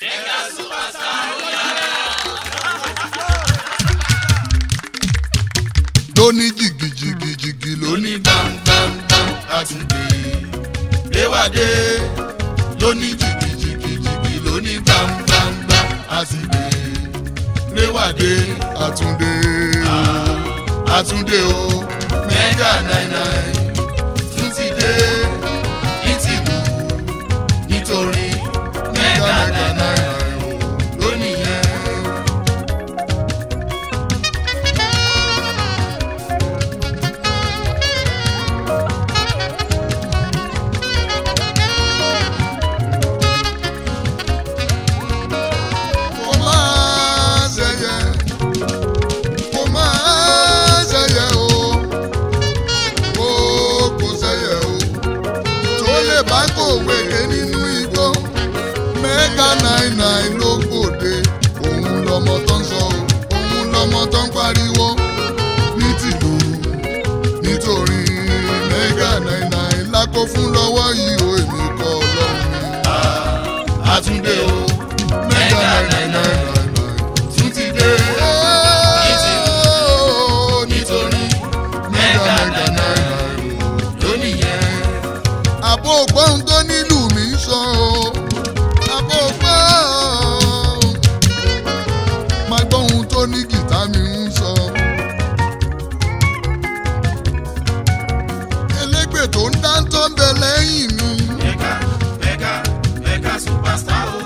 lóní jìgìjìgìjìgì lóní gbàngbàngbàm àtúndé léwádé lóní jìgìjìgìjìgì lóní gbàngbàngbàm àtúndé léwádé àtúndé àtúndé o mẹ́gà náírà tún ti dé ní tìlú nítorí mẹ́gà náírà o lónìí yẹn. kò máa ṣẹyẹ kò máa ṣẹyẹ o kò kò ṣẹyẹ o tó lè bá kòwé ké nínú igbó mẹ́gà nine nine ló gbòde òun lọmọ tó ń sọ o òun lọmọ tó ń pariwo ní tìlú nítorí mẹ́gà nine nine lákó fún lọ́wọ́ yìí o èmi kọ́ ọlọ́run mi. àtúndé o mẹ́gà nine nine nine tún ti dé nítorí mẹ́gà mẹ́gà nine nine lónìí yẹn. àbò ògbóhùn tó nílùú mi ń sọ o àbò ògbóhùn máa gbóhùn tó ní gìtá mi ń sọ. elégbè tó ń dáńtọ́ ń bẹ lẹ́yìn mi. Mega, mega, mega superstar o.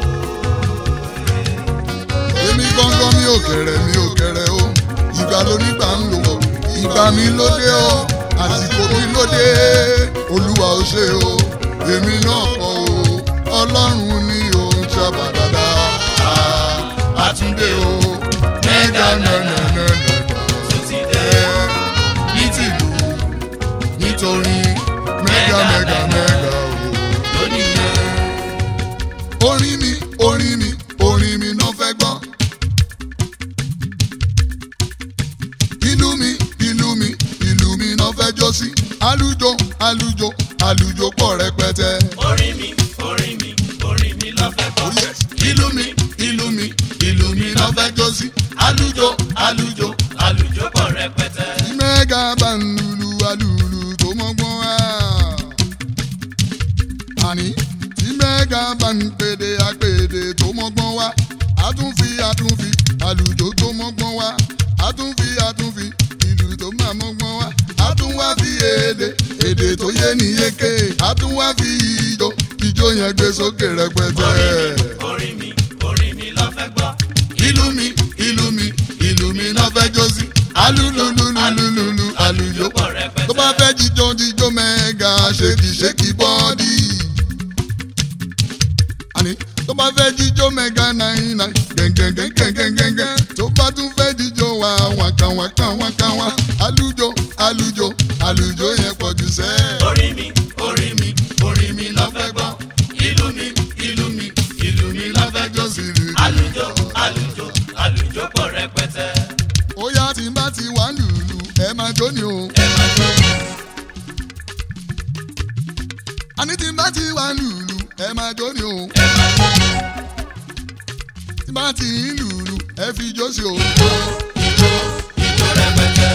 èmi gangan mi ò kẹrẹ mi ò kẹrẹ o ìgbà lónígbà ń lò ó ìgbà mi ló dé o àsìkò mi ló dé olúwa ò ṣe o èmi náà kọ o ọlọ́run ni ò ń ṣàbà dáadáa àtúndé o mẹ́gà nẹ́nẹ́nẹ́nẹ́ Tún ti dé. ní tìlú nítorí mẹ́gà mẹ́gà mẹ́gà o Lónìí yẹn. orin mi orin mi orin mi náà fẹ́ gbọ́. ìlú mi ìlú mi ìlú mi náà fẹ́ jó sí. alùjọ alùjọ alùjọ pọ̀ rẹpẹtẹ. Orin mi, orin mi, orin mi lọ fẹ́ Oh gbọ́. yes. ìlú mi ìlú mi ìlú mi náà fẹ́ jó sí. alùjọ alùjọ Àlùjọ pọ̀ rẹpẹtẹ. mẹ́gà bá ń lulu alùlù tó mọ́gbọ́n wá. àní tí mẹ́gà bá ń pèdè àpèdè tó mọ́gbọ́n wá. àtúnfi àtúnfi àlùjọ tó mọ́gbọ́n wá. àtúnfi àtúnfi ìlú tó máa mọ́gbọ́n wá. àtúnwá fi èdè èdè tó yé ní yéké. àtúnwá fi ìjó ìjó yẹn gbé sókè rẹpẹtẹ. Orin mi, orin mi lọ fẹ́ gbọ́. ìlú mi ìlú mi ìlú mi náà fẹ́ jó sí. alúlúlúlúlúlú àlùjọ Pọ̀ rẹpẹtẹ. tó bá fẹ́ jíjó jíjó mẹ́ga ṣèkì ṣèkì bọ́ọ̀dì. àní tó bá fẹ́ jíjó mẹ́ga náírà gẹ̀ngẹ̀ngẹ̀ngẹ̀ngẹ̀ngẹ̀ tó bá tún fẹ́ jíjó wá wákà wákà wákà wá àlùjọ àlùjọ àlùjọ yẹn pọ̀ jù sẹ́. Orin mi, orin mi, orin mi lọ fẹ́ gbọ́. Ìlú mi, ìlú mi, ìlú mi lọ fẹ́ jọ gbọ́. sí rí. Àlùjọ, àlùjọ, àlùjọ pọ̀ rẹpẹtẹ. ó yá tí n bá ti wà lùlù ẹ máa jó ni o. Ẹ máa jó. àní tí n bá ti wà lùlù ẹ máa jó ni o. Ẹ máa jó. tí n bá ti ń lùlù ẹ fi jó sí o. Ijó, ijó, ijó rẹpẹtẹ.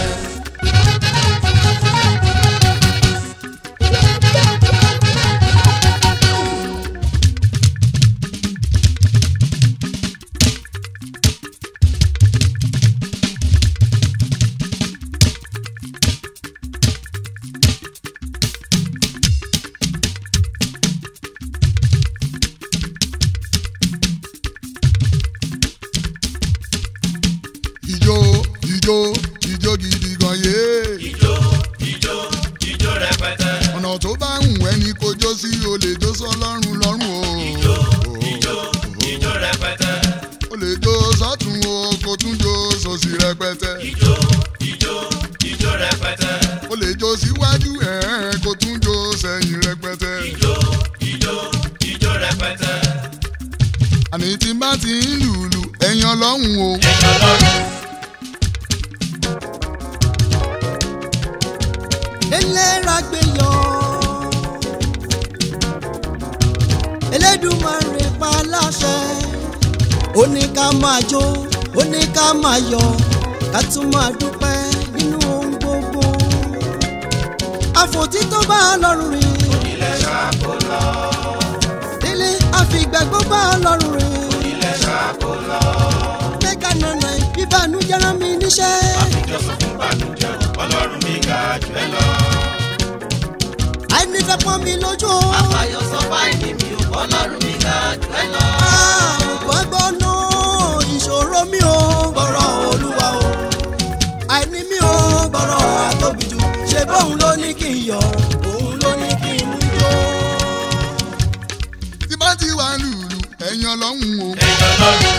ijó ijó ijó gidi gan yé. Ijó, ijó, ijó rẹpẹtẹ. ọ̀nà tó bá ń wẹ́ ni kò jó sí o lè jó sọ́lọ́run lọ́rùn o. Ijó, ijó, ijó rẹpẹtẹ. o lè jó sọ́tún o kò tún jó sòsì rẹpẹtẹ. Ijó, ijó, ijó rẹpẹtẹ. o lè jó síwájú ẹ̀ kò tún jó sẹ́yìn rẹpẹtẹ. Ijó, ijó, ijó rẹpẹtẹ. àní tí n bá ti ń lùlù ẹ̀yin ọlọ́run o. Ẹ̀yọ́ lọ́rùn. eléra gbé yọ Elédùmarè pa láṣẹ ó ní ká máa jó ó ní ká máa yọ̀ ká tún máa dúpẹ́ nínú ohun gbogbo. àfòtítọ́ bá ọlọ́run rìn. ilẹ̀ ṣàkó lọ. délé àfìgbàgbọ́ bá ọlọ́run rìn. ilẹ̀ ṣàkó lọ. mẹ́ka nànà bíbánújẹ́ rán mi níṣẹ́. àfijọ́sọ fún bànújẹ́ ọlọ́run mi ga jù ẹ lọ. àìnífẹ́ pọ́n mi lójú o. àfàyọ sọ báyìí mi ò ọlọ́run mi ga jù ẹ lọ. àrùkọ́ gbọ́nà ìṣòro mi ò gbọ́rọ̀ olúwa o. àìní mi ò gbọ́rọ̀ àtóbi jù ṣe bóun ló ní kí n yọ̀ òun ló ní kí n mú yó. tí bá ti wà lùlù ẹ̀yin ọlọ́run o. ẹ̀yọ́ lọ́run.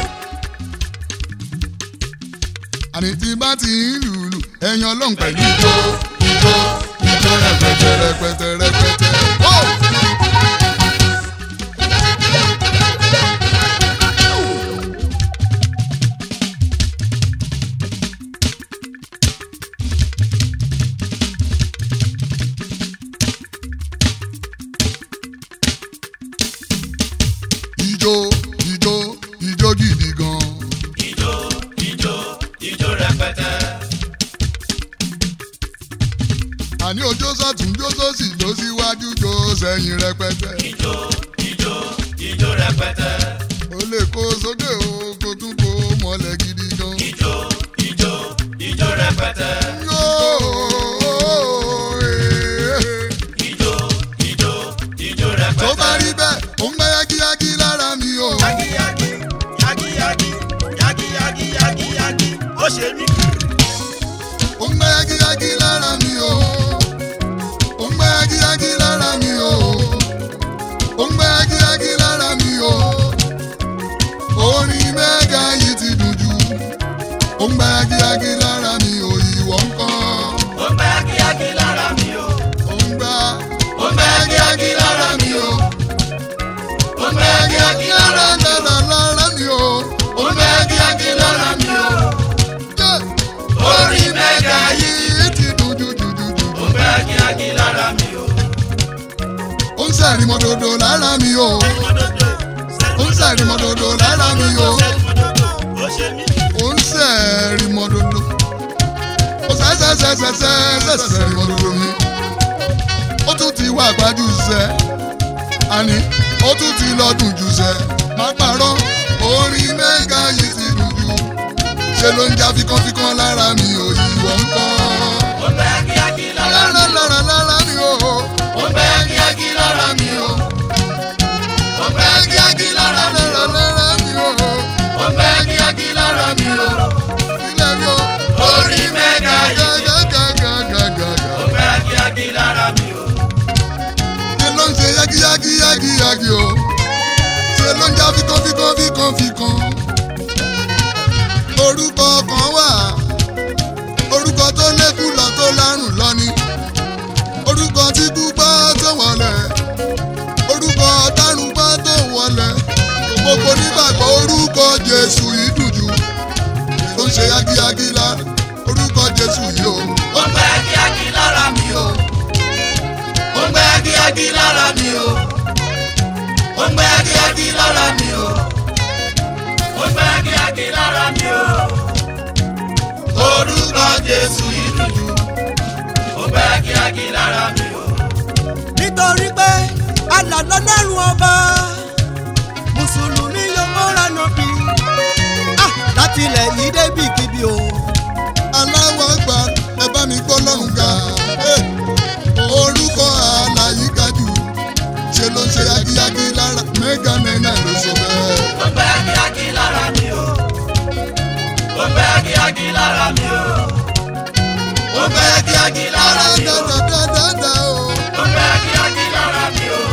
àní tí bá ti ń lùlù ẹ̀yin ọlọ́run pẹ̀lú ijó ijó ijó rẹpẹtẹ rẹpẹtẹ rẹpẹtẹ. Ó! ijó ijó ijó gidi gan. ijó ijó ijó rẹpẹtẹ. àní ojó sọ́tún jó sósì jó síwájú jó sẹ́yìn rẹpẹtẹ. ijó ijó ijó rẹpẹtẹ. ó lè kó sókè o kó tún kó mọ́lẹ̀ gidi gan. ijó ijó ijó rẹpẹtẹ. Yóò, eh. ijó ijó ijó rẹpẹtẹ. tó bá rí bẹ́ẹ̀ ó ń gbẹ́ yágíyágí lára mi o. yagiyagi yagiyagi yagiyagi yagiyagi ó ṣe mí. ó ń gbẹ́ yágíyágí lára mi o. ó ń gbẹ́ yágíyágí lára mi o. ó ń gbẹ́ yágíyágí lára mi o. orin mẹ́ga yìí ti dùn jù. ó ń gbẹ́ yágíyágí lára mi o. ìwọ ń kọ́. ó ń bẹ yagiyagi lára mi o. ó ń gbá. ó ń bẹ yagiyagi lára mi o. ó ń bẹ yagiyagi lára mi o. lára lára mi o. ó ń bẹ yagiyagi lára mi o. Yeah. orin mẹ́ga yìí. yìí ti dùn jù jù jù jù. ó ń bẹ yagiyagi lára mi o. ó ń sẹ̀rí mọ́dodo lára mi o. ó ń sẹ̀rí mọ́dodo lára mi o. ó ṣe mí. ó ń sẹ̀rí mọ́dodo. ó sẹ́sẹ́sẹ́sẹ́sẹ́sẹ́rí mọ́dodo mi. ó tún ti wá àgbájú sẹ́. àní ó tún ti lọ́dún jù sẹ́. má parọ́ orin mẹ́ga yìí ti dùn jù. ṣe ló ń já fikánfikán lára mi ò ìwọ ń kọ́. ó ń bẹ yagiyagi lára mi lára o. lára lára mi o. ó ń bẹ yagiyagi lára mi o. ó ń bẹ yagiyagi lára mi o. lára lára mi o. ó ń bẹ yagiyagi lára mi o. ilé mi o. orin mẹ́ga yìí. Gàgàgàgàgàgà. ó ń bẹ yagiyagi lára mi o. Ṣé ló ń ṣe yágíyágí yágíyágí o? Ṣé ló ń já fíkan fíkan fíkan fíkan? Orúkọ kan wà, orúkọ tó lékú lọ tó lárùn lọ ni. Orúkọ tí kú bá tó wọlé, orúkọ tárùn bá tó wọlé. Gbogbo nígbàgbọ́ orúkọ Jésù yìí dùn jù. Ló ń ṣe yágíyágí lá orúkọ Jésù yìí o. ó ń bẹ yagiyagi lára mi o. ó ń bẹ yagiyagi lára mi o. ó ń bẹ yagiyagi lára mi o. ó ń bẹ yagiyagi lára mi o. orúkọ Jésù yìí dùn jù. ó ń bẹ yagiyagi lára mi o. nítorí pé alàlọ́ lọ́rùn ọba mùsùlùmí yóò mọ́ra nàbí Ah, láti ilẹ̀ yìí débi kíbi o. aláwọ̀ àgbà ẹ bá mi gbọ́ lọ́hùn ga. Eh, orúkọ àlàyé ga jù ṣe ló ń ṣe yagiyagi lára mẹ́gà náírà ló sọ bẹ́ẹ̀. ó ń bẹ yagiyagi lára mi o. ó ń bẹ yagiyagi lára mi o. ó ń bẹ yagiyagi lára mi o. dáadáa o. ó ń bẹ yagiyagi lára mi o.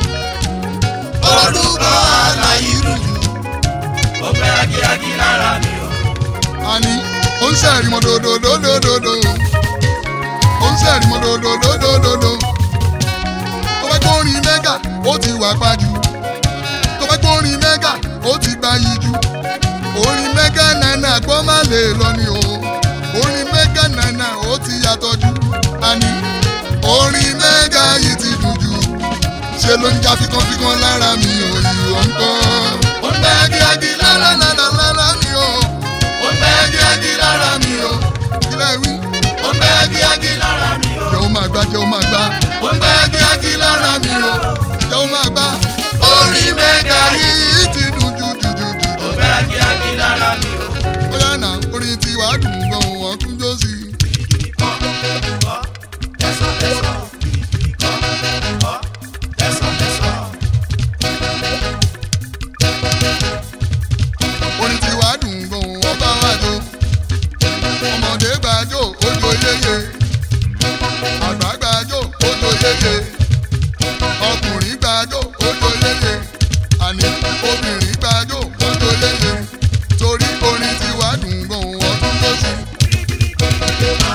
orúkọ àlàyé rújú. ó ń bẹ yagiyagi lára mi o. àní ó ń sẹ̀rí mọ́ dòdòdòdòdò. ó ń sẹ̀rí mọ́ dòdòdòdòdò. tó bá gbórin mẹ́gà ó ti wà pàjù. tó bá gbórin mẹ́gà ó ti gba yìí jù. orin mẹ́gà náírà gbọ́ má lè lọ ni o. orin mẹ́gà náírà ó ti yàtọ̀ jù. àní orin mẹ́gà yìí ti dùn jù. ṣe ló ń já fikánfikán lára mi ò ìwọ ń kọ́. ó ń bẹ yagiyagi lára mi o. kíákí lára mi o. jẹ́ ó máa gbá jẹ́ ó máa gbá ó ń gbé kíákí lára mi o. jẹ́ ó máa gbá orin mẹ́ga yìí. yìí ti dùn jù jù jù jù. ó ń gbé kíákí lára mi o. bóyá náà orin tiwa dùn gan wọn tún jó sí i. Ẹ̀sán ẹ̀sán. Ẹ̀sán ẹ̀sán. orin tiwa dùn gan wọn bá wà jó. ọmọdé gbàjó ojo yeye. àgbà gbàjó ojo yeye. ọkùnrin gbàjó ojo yeye. àní obìnrin gbàjó ojo yeye. torí orin tiwa dùn gan wọn tún jó sí i.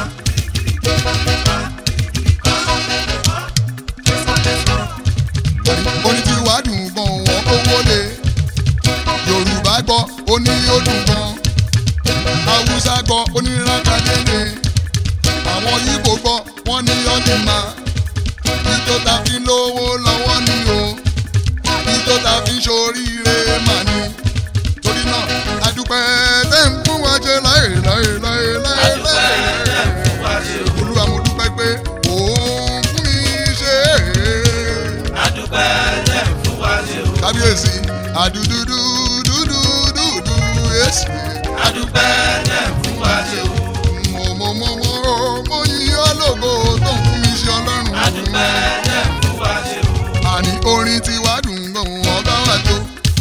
orin tí wàá dùn gan wọn kówó lé yorùbá gbọ́ ó ní ó dùn gan haúsá gbọ́ ó ní rákàdédé àwọn yíbò gbọ́ wọ́n ní ọdún ma ìjọ ta fi lówó lọ́wọ́ ni o ìjọ ta fi ṣoríire mà ní torí náà adúpẹ́ tẹ́ ń fún wa jẹ láyé láyé láyé láyé láyé olúwa mo dúpẹ́ pé òun fún mi ṣe é Adúpẹ́ tẹ̀ fún wa ṣe o. kábíyèsí àdúdúdú dúdú dúdú èsì. Adúpẹ́ tẹ̀ fún wa ṣe o. mo mo mo mo mo yí ọlọ́gbó tó ń fún mi ṣe ọlọ́run. Adúpẹ́ tẹ̀ fún wa ṣe o. àní orin tí wàá dùn gan ọba wa jó.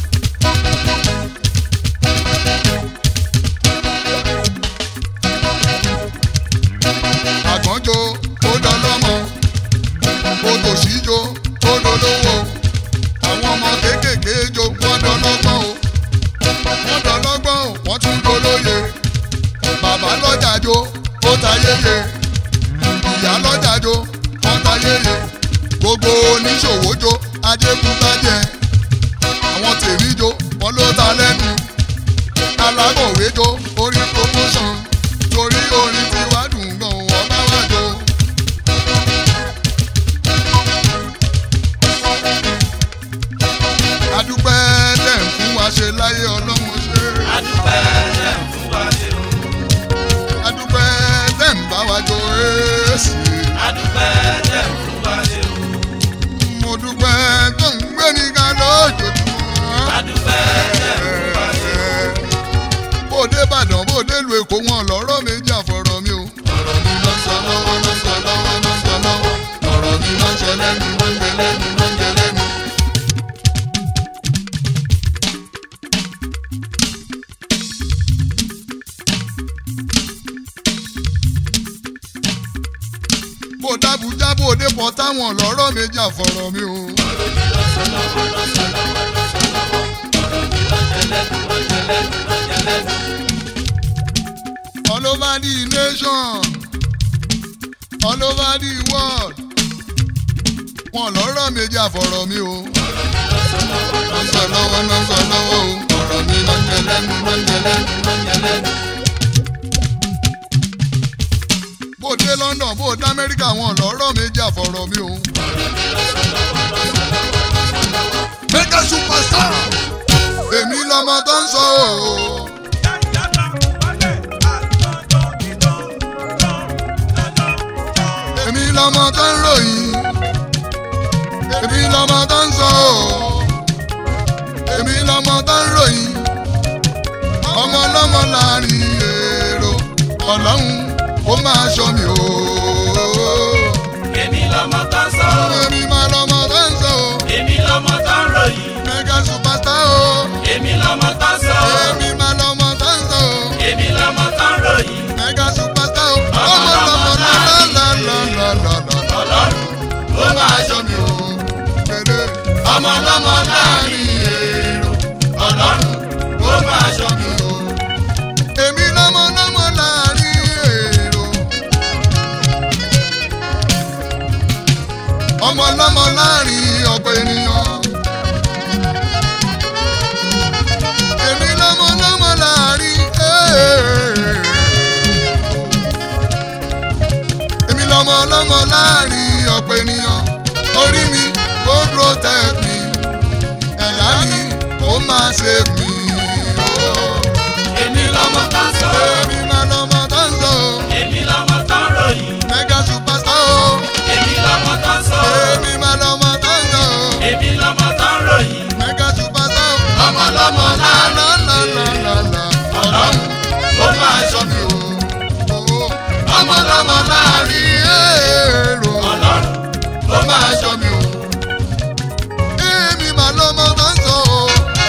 àgbọ̀njó ó dọ́lọ́mọ òtòṣíjó ó dolówó àwọn ọmọ kéékèèké jó wọ́n dọ́lọ́gbọ́n o wọ́n dọ́lọ́gbọ́n o wọ́n tún dolóye bàbá lọ́jà jó ó ta yéye ìyá lọ́jà jó wọ́n ta yéye gbogbo oníṣòwò jó ajékúgbájẹ àwọn tèmi jó wọ́n ló ta lẹ́nu alákọ̀wé jó orí promotion torí orin tí wàá dùn gan wọ́n bá wà jó. adúpẹ́ tẹ̀ ń fún wa ṣe láyé ọlọ́run ṣe. Adúpẹ́ tẹ̀ fún wa ṣe o. adúpẹ́ tẹ̀ ń bá wa jó èsì. Adúpẹ́ tẹ̀ fún wa ṣe o. mo dúpẹ́ tó ń gbé ní ká lójoojúmọ́. Adúpẹ́ tẹ̀ fún wa ṣe o. bóde ìbàdàn bóde lu èkó wọn lọ́rọ̀ méjì àfọ̀rọ̀ mi o. ọ̀rọ̀ mi ló ń sọ lọ́wọ́ ló ń sọ lọ́wọ́ ló ń sọ lọ́wọ́ ọ̀rọ̀ mi ló ń ṣe lẹ́nu ló ń ṣe lẹ́nu ló ń ṣe lẹ́nu. bóde àbújá bóde pọ̀ táwọn lọ́rọ̀ méjì àfọ̀rọ̀ mi o. all over the nation all over the world wọn lọ́rọ̀ méjì àfọ̀rọ̀ mi o. wọ́n sọ lọ́wọ́ náà sọ lọ́wọ́ o ọ̀rọ̀ mi ló ń jẹ lẹ́nu ló ń jẹ lẹ́nu ló ń jẹ lẹ́nu. bó dé London bó dé Amẹ́ríkà wọn lọ́rọ̀ méjì àfọ̀rọ̀ mi o. mega superstar èmi lọmọ tó ń sọ o. èmi lọmọ tó ń ròyìn èmi lọmọ tó ń sọ ọ́ èmi lọmọ tó ń ròyìn ọmọ ọlọ́mọ láàrin èrò ọlọ́run ó máa ṣọ́ mi o. Èmi lọmọ tó ń sọ o. èmi máa lọmọ tó ń sọ ọ́ Èmi lọmọ tó ń ròyìn. mega superstar o. Èmi lọmọ tó ń sọ o. èmi máa lọmọ tó ń sọ ọ́ Èmi lọmọ tó ń ròyìn. mega superstar o. ọmọ ọlọ́mọ lálálálálálá Ọlọ́run ó máa ṣọ́ mi o. kéde. Ọmọ ọlọ́mọ láàrin èrò. Ọlọ́run ó máa ṣọ́ mi o. èmi lọmọ lọmọ láàrin èrò. ọmọ lọmọ láàrin ọ̀pọ̀ ènìyàn. èmi lọmọ lọmọ láàrin èrò. èmi lọmọ lọmọ láàrin ọ̀pọ̀ ènìyàn. orí mi ó protect mi. ẹ̀yà mi ó máa save mi. Oh. Èmi lọmọ tó ń sọ o. Èmi máa lọ́mọ tó ń sọ o. Èmi lọmọ tó ń ròyìn. Mega lọ́mọ láàrin lálálálálá. ọlọ́run ló máa ṣọ́ mi o. ọmọ lọ́mọ láàrin èrò. ọlọ́run ló máa ṣọ́ mi o. èmi mà lọ́mọ tó ń sọ o.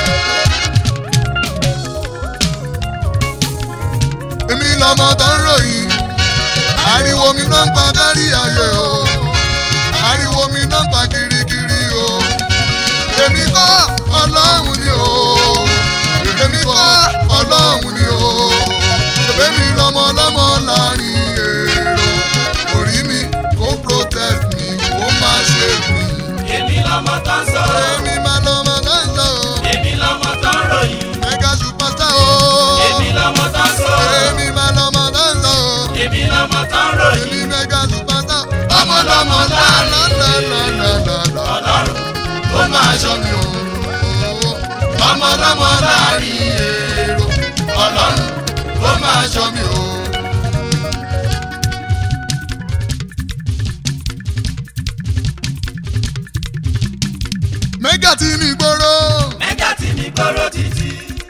èmi lọ́mọ tó ń ròyìn. ariwo mi náà ń pa kárí ayé o. ariwo mi náà ń pa kirikiri o. èmi kọ́ ọlọ́run ni o. èmi kọ́ ọlọ́run ni o. èmi lọ́mọ lọ́mọ láàrin èrò. orí mi kó protect mi kó má ṣe mí. èmi lọ́mọ tó ń sọ èmi mà lọ́mọ tó ń sọ o. èmi lọ́mọ tó ń ròyìn mega superstar o. èmi lọ́mọ tó ń sọ èmi mà lọ́mọ tó ń sọ o. èmi lọ́mọ tó ń ròyìn èmi mega superstar. ọmọ lọ́mọ láàrin lálálálálá. ọlọ́run ló máa ṣọ́ mi o. ọmọ lọ́mọ láàrin èrò ọlọ́run ló máa ṣọ́ mi o. mega tí mi gbóró. mẹ́gà tí mi gbọ́rọ̀ títí.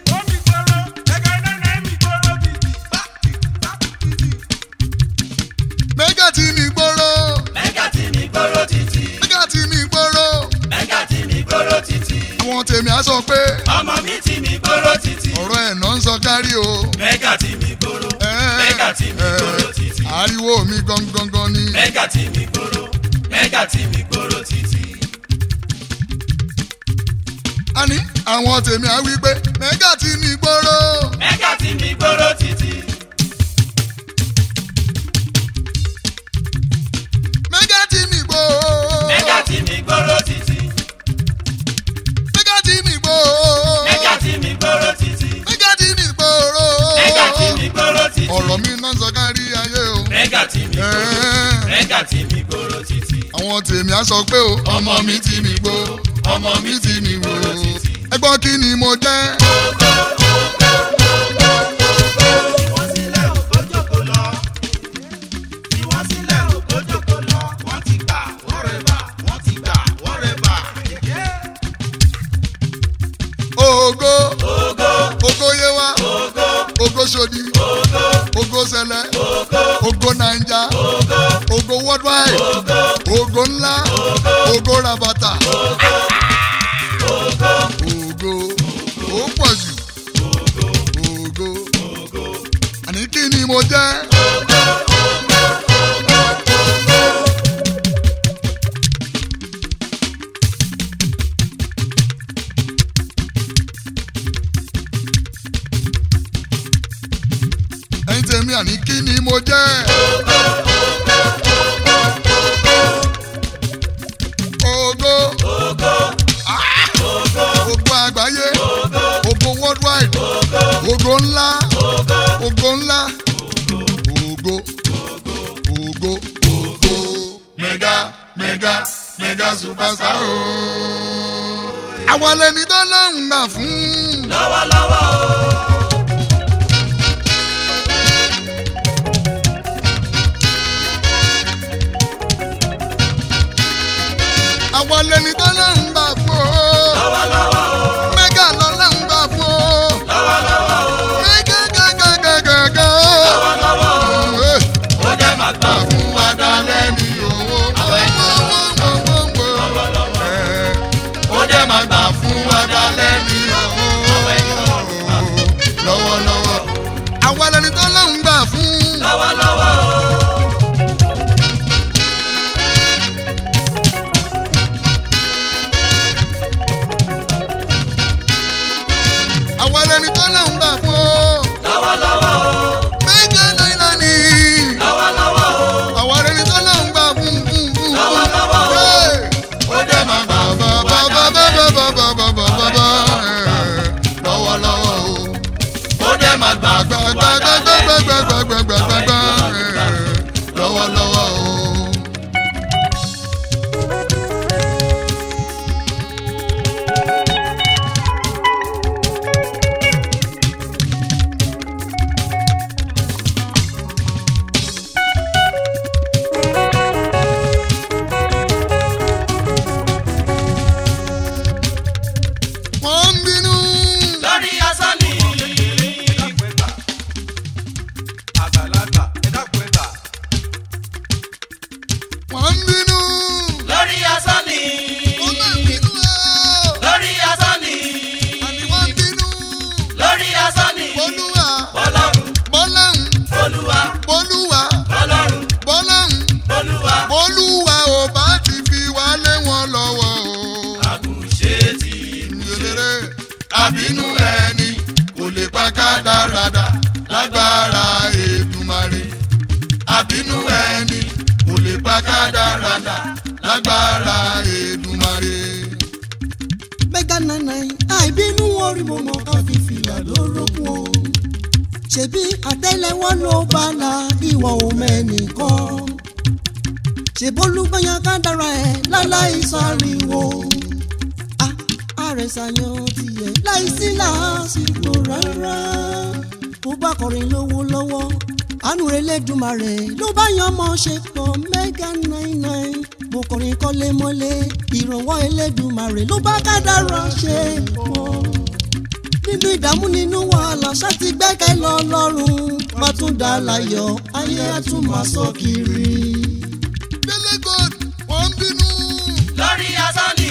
mega tí mi gbóró. mẹ́gà tí mi gbọ́rọ̀ títí. mega tí mi gbóró. mẹ́gà tí mi gbọ́rọ̀ títí. àwọn tèmi á sọ pé ọmọ mi tí mi gbọ́rọ̀ títí. ọ̀rọ̀ ẹ̀ náà ń sọ kárí o. mẹ́gà tí mi gbọ́rọ̀. mẹ́gà tí mi gbọ́rọ̀ títí. ariwo mi gangan ni. mẹ́gà tí mi gbọ́rọ̀. mẹ́gà tí mi gbọ́rọ̀ títí. àní àwọn tèmi á wí pé mega tí mi gbóró. mẹ́gà tí mi gbọ́rọ̀ títí. mega tí mi gbóró. mẹ́gà tí mi gbọ́rọ̀ títí. mega tí mi gbóró. mẹ́gà tí mi gbọ́rọ̀ títí. mega tí mi gbóró. mẹ́gà tí mi gbọ́rọ̀ títí. ọ̀rọ̀ mi náà ń sọ kárí ayé o. mẹ́gà tí mi gbọ́rọ̀. Ẹ̀ẹ́. mẹ́gà tí mi gbọ́rọ̀ títí. àwọn tèmi á sọ pé o. ọmọ mi tí mi gbó. ọmọ mi tí mi gbọ́rọ̀ títí. ẹgbọ́n kí ni mo jẹ́. Ìwọ́n sílẹ̀ òkó jókòó lọ. Ìwọ́n sílẹ̀ òkó jókòó lọ. Wọ́n ti gbà wọ́n rẹ̀ bà. Wọ́n ti gbà wọ́n rẹ̀ bà. ògo Ògo ògo yé wa ògo ògo sodi ògo ògo sẹlẹ ògo ògo naija ògo ògo worldwide ògo ògo ńlá ògo rabata ògo ó pọ̀ jù ògo àní kí ni mo jẹ́. ẹ̀yin tèmi àní kí ni mo jẹ́. ògo ògo ògo àgbáyé ògo worldwide ògo ńlá ògo ńlá ògo ògo ògo mega mega mega superstar o. àwọn ẹni tó lóun gbà fún. lọ́wọ́lọ́wọ́ o. àwọn ẹni tó lóun gbà fún. lọ́wọ́lọ́wọ́ o. mega ló lóun gbà fún. lọ́wọ́lọ́wọ́ o. mega gàgàgàgàgà. lọ́wọ́lọ́wọ́ o. Eh, ó jẹ́ màá gbà fún wa dalẹ́ ní owó. àwọn ẹ̀jẹ̀ lọ́wọ́lọ́wọ́ ó jẹ́ màá gbà fún wa dalẹ́ ní àwọn ẹ̀jẹ̀ lọ́wọ́lọ́wọ́. àwọn ẹni tó lóun gbà fún. lọ́wọ́lọ́wọ́ o. àwọn ẹni tó lóun gbà fún. lọ́wọ́lọ́wọ́ o. mega náírà ni. lọ́wọ́lọ́wọ́ o. àwọn ẹni tó lóun gbà fún. lọ́wọ́lọ́wọ́ o. Hey! ó jẹ́ màá gbà fún wa dalẹ́ ní lọ́wọ́lọ́wọ́ ó jẹ́ màá gbà o. fún wa dalẹ́ ní gbàgbàgbàgbàgbàgbàgbàgbà lọ́wọ́lọ́wọ́ o. wọ́n ń bínú. àbínú ẹni kò lè pa kádàrádà lágbára Èdùmàrè. mẹ́gà nànà àìbínú orí mo mọ ká fi fìlà lórókun o ṣebí àtẹ́lẹwọ́ ló bá la ìwọ òmẹ́nìkan ṣèbólúgbọ́yàn ká dára ẹ̀ láláì sáriwo a- àrẹ̀sàyàn tiẹ̀ láìsí làásìkò rárá bó bá kọrin lówó lọ́wọ́ àánú Elédùmarè ló bá yan ọmọ ṣe pọ̀ mẹ́gà nine nine bó kọrin kọ́lé mọ́lé ìrànwọ́ Elédùmarè ló bá kádàrá ṣe pọ̀ nínú ìdààmú nínú wàhálà ṣáàtì gbẹ́kẹ̀ lọ lọ́rùn bá tún dá láyọ̀ ayé á tún máa sọ kiri. délé god wọ́n ń bínú. lórí asán ni.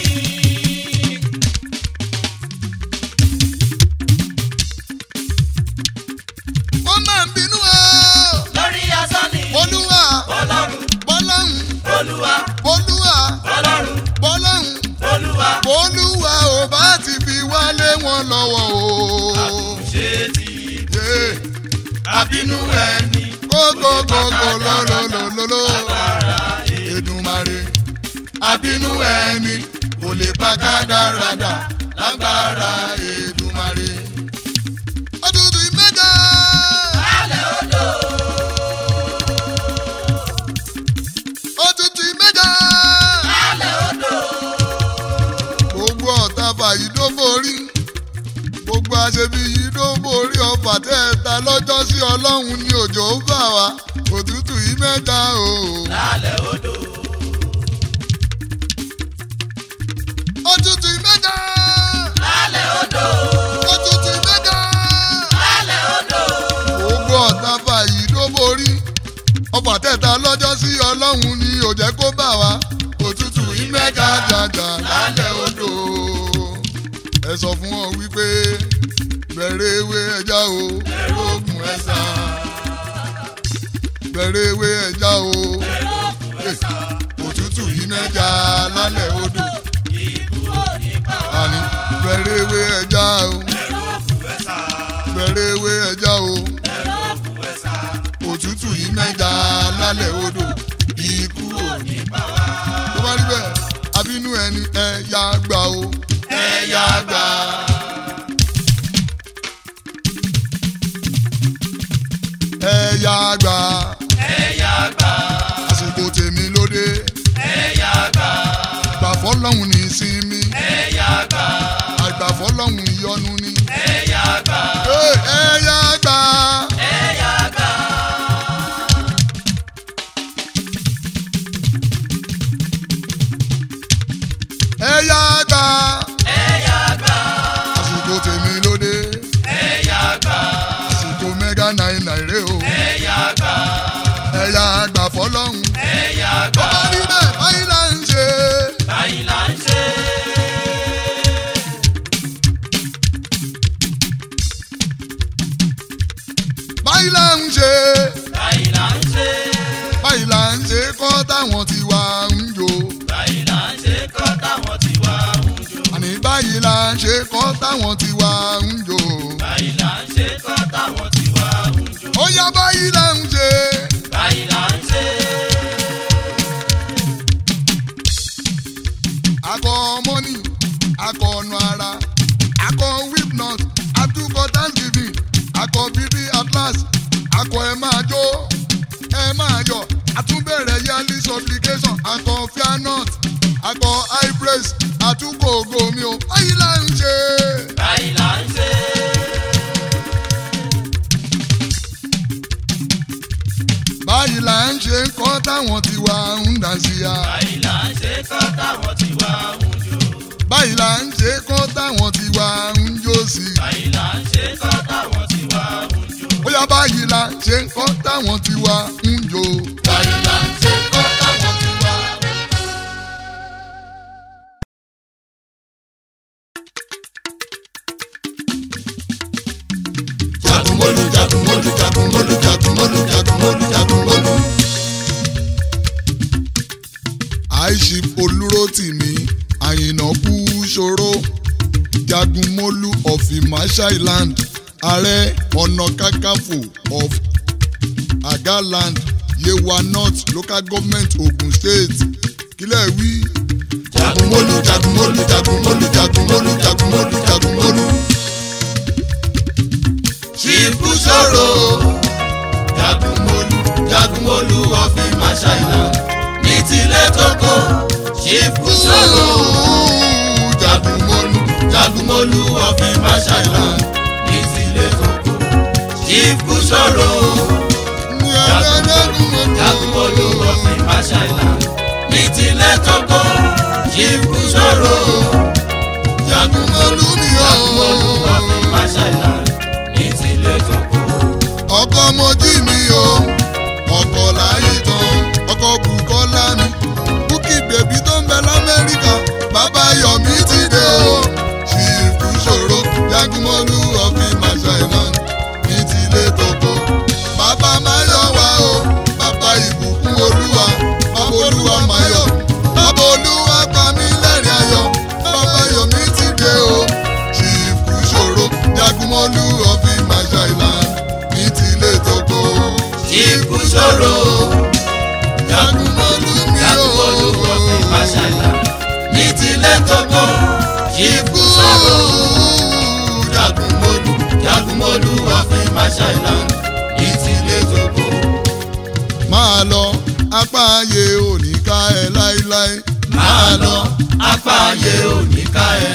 wọ́n máa ń bínú o. lórí asán ni. olúwa ọlọ́run bọ́lọ́hún olúwa olúwa ọlọ́run bọ́lọ́hún olúwa olúwa ò bá ti fi wálé wọn lọ́wọ́ o. ṣe ti Yeah. àbínú ẹni. kókókókó lọ́lọ́lọ́lọ́lọ́ Èdùmàrè àbínú ẹni kò lè pa kádàrádà lágbára Èdùmàrè. ọdúndún ìmẹ́ta. alẹ́ odò. òtútù ìmẹ́ta. alẹ́ odò. gbogbo ọ̀tá fàyí ló borí gbogbo àṣebí yìí ló borí ọfà tẹ́ ẹ ta lọ́jọ́ sí ọlọ́run ní òjò ó bà wá òtútù yìí mẹ́ta o. alẹ́ odò. òtútù yìí mẹ́ta. alẹ́ odò. òtútù yìí mẹ́ta. alẹ́ odò. gbogbo ọ̀tá fàyí ló borí ọfà tẹ́ ẹ ta lọ́jọ́ sí ọlọ́run ní òjẹ́ kó bà wá òtútù yìí mẹ́ta jàjà lálẹ́ odò. ẹ sọ fún ọ wípé bẹ̀rẹ̀ ewé ẹja o ẹ̀rọ ogun ẹ̀sà bẹ̀rẹ̀ ewé ẹja o òtútù yìí mẹ́ja lálẹ́ odò àní bẹ̀rẹ̀ ewé ẹja o bẹ̀rẹ̀ ewé ẹja o òtútù yìí mẹ́ja lálẹ́ odò ikú ò ní bá wa. tó bá rí bẹ́ẹ̀ abínú ẹni ẹ yá gbà o ẹ yá gbà. ẹ yá gbà ẹ̀yà gbà. àsìkò tèmi lóde ẹ̀yà gbà. gbà fọlọ́hún ní ìsinmi ẹ̀yà gbà. àgbà fọlọ́hún ìyọnu ni. ẹ̀yà gbà. Ẹ ẹ yá gbà. ẹ̀yà gbà. ẹ yá gbà. ẹ̀yà gbà. àsìkò tèmi lóde ẹ̀yà gbà. àsìkò mẹ́gà náírà rè o. ẹ̀yà gbà. ẹ yá gbà fọlọ́hún. ẹ̀yà tó gbà. bá rí bẹ́ẹ̀ báyìí là ń ṣe. báyìí là ń ṣe. báyìí là ń ṣe. báyìí là ń ṣe. báyìí là ń ṣe kọ́ táwọn ti wá ń jò. báyìí là ń ṣe kọ́ táwọn ti wá ń jò. àní báyìí là ń ṣe kọ́ táwọn ti wá ń jò. báyìí là ń ṣe kọ́ táwọn ti wá ń jò. ó yá báyìí là ń ṣe. báyìí là ń ṣe. akọ mọ́nì akọ ọ̀nà ara akọ whipnut atukọ thanksgiving akọ bíbí atlas akọ ẹ máa jó ẹ máa yọ àtúbẹ̀rẹ̀ yearly supplication akọ fianut akọ high praise àtúkò ògo mi o báyìí là ń ṣe. báyìí là ń ṣe. báyìí là ń ṣe kọ́ táwọn tiwa ń dà sí ya. báyìí là ń ṣe kọ́ táwọn ti wá ń jò. báyìí là ń ṣe kọ́ táwọn tiwa ń jó sí. báyìí là ń ṣe kọ́ táwọn ti wá ń jò. bóyá báyìí là ń ṣe kọ́ táwọn tiwa ń jó. báyìí là ń ṣe kọ́ táwọn tiwa. jagunmolu jagunmolu jagunmolu jagunmolu jagunmolu jagunmolu. àìsí olúrótìmí àyìnà kú ṣòro jagunmolu of Imasha Island ààrẹ ọ̀nà kakanfò of agaland yewa north local government ogun state kílẹ̀ wí. jagunmólú jagunmólú jagunmólú jagunmólú jagunmólú jagunmólú. ṣìkú ṣòro jagunmólú jagunmólú ọ̀fìn máṣáìlá ní tilẹ̀ tókò ṣìkú ṣòro jagunmólú jagunmólú ọ̀fìn máṣáìlá ní tilẹ̀ tókò ṣìkú ṣòro jagunmólú ọ̀fìn máṣáìlá ní tilẹ̀ tókò ṣìkú ṣòro jagunmólú ni jagunmólú ó. ọ̀fìn máṣáìlá ní tilẹ̀ tókò. ọkọ mojí mi o ọkọ láyé tán ọkọ bùkọ́lá mi búkì bèbí tó ń bẹ lamẹ́ríkà bàbá yọ̀mí ti dé o ṣìkú ṣòro jagunmọ́lú ọ̀fìn masha island ní tilé toko bàbá máyọ̀ wá o bàbá ìbùkún olúwa bàbá olúwa máyọ̀ bàbá olúwa pa mí lẹ́rìn ayọ̀ bàbá yọ̀mí ti dé o ṣìkú ṣòro jagunmọ́lú ọ̀fìn masha island ní tilé toko Ikú ṣòro, jagunmọ́lú mi o. jagunmólú ọ̀fìn máṣáìlá. Ní tilẹ̀ tókò, ikú ṣòro, jagunmólú, jagunmólú ọ̀fìn máṣáìlá. Ní tilẹ̀ tókò, máa lọ apá ayé òní ká ẹ láéláé máa lọ, apá ayé ò ní ká ẹ.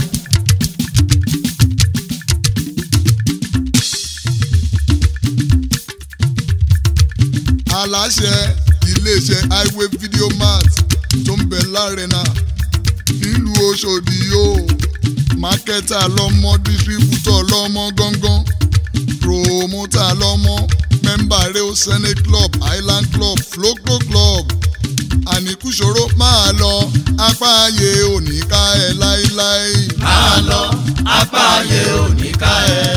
aláṣẹ iléeṣẹ́ highway video mart tó ń bẹ lárẹ́nà nílùú ọ̀ṣọ́dì o mákẹ́tà lọ́mọ dísíríbútọ̀ lọ́mọ gángan promota lọ́mọ mẹ́mbà reo senate club island club floco club àníkúṣòro máa lọ apá ayé òní ká ẹ láéláé. Máa lọ, apá ayé ò ní ká ẹ.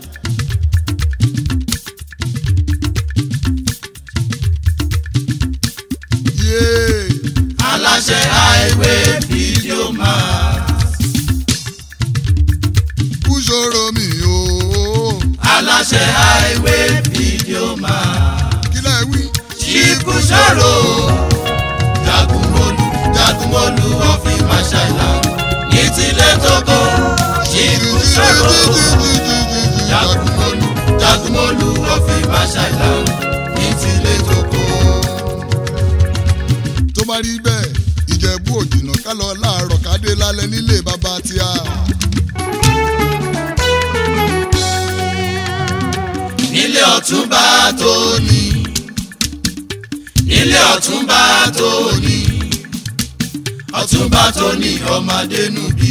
yéé Aláṣẹ highway video man. kúṣòro mi o Aláṣẹ highway video man. kílẹ̀ wí. Ikú ṣòro, jagunmólú, jagunmólú ọ̀fìn máṣáìlá. Ní tilẹ̀ tókò, ikú ṣòro, jagunmólú, jagunmólú ọ̀fìn máṣáìlá. Ní tilẹ̀ tókò. tó bá rí bẹ́ẹ̀ ìjẹ̀bú òjìnà ká lọ láàárọ̀ ká dé lálẹ́ nílé bàbá tíá. Nílé ọ̀túnba tóní. Nílé ọ̀túnba tóní. Ọ̀túnba tóní ọmọdé nùbí.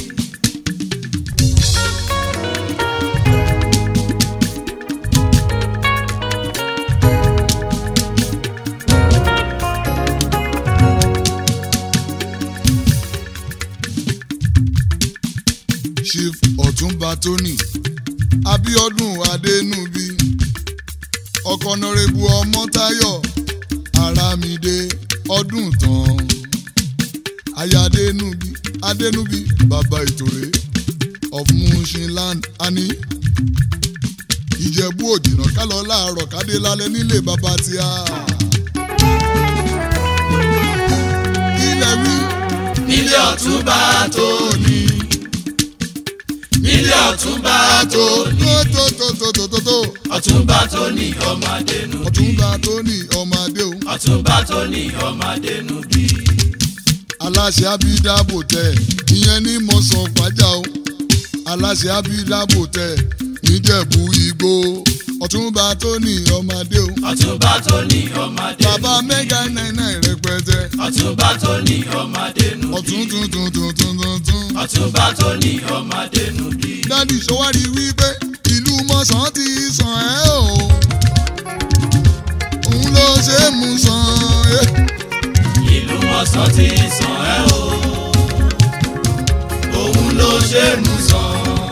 chief ọ̀túnba tóní abiodun adénúbí ọkọ̀nàrẹ́bù ọmọ́táyọ̀ arámidé ọdún tán aya adénúbí adénúbí bàbá ìtòrè of mushinland ani ìjẹ̀bú òjìnà ká lọ láàárọ̀ ká dé lálẹ́ nílé bàbá tíá. ilẹ̀ wí Nílé ọ̀túnba tóní. Nílé ọ̀túnba tóní. tó tó tó tó tó tó tó Ọ̀túnba tóní ọmọdé nùbí. ọ̀túnba tóní ọmọ adé o. Ọ̀túnba tóní ọmọdé nùbí. aláṣẹ abidábò tẹ ìyẹn ní mọ̀sán fàájà o aláṣẹ abidábò tẹ níjẹ̀bú igbó ọ̀túnba tóní ọmọdé o. Ọ̀túnba tóní ọmọdé bàbá mẹ́gà náírà rẹpẹtẹ Ọ̀túnba tóní ọmọdé nùbí. ọ̀tún tún tún tún tún tún tún. Ọ̀túnba tóní ọmọdé nùbí. dádì sọwárí wípé ìlú mọ̀sán ti sàn ẹ́ o òun ló ṣe é mú sàn ẹ́. ìlú mọ̀sán ti sàn ẹ́ o òun ló ṣe é mú sàn.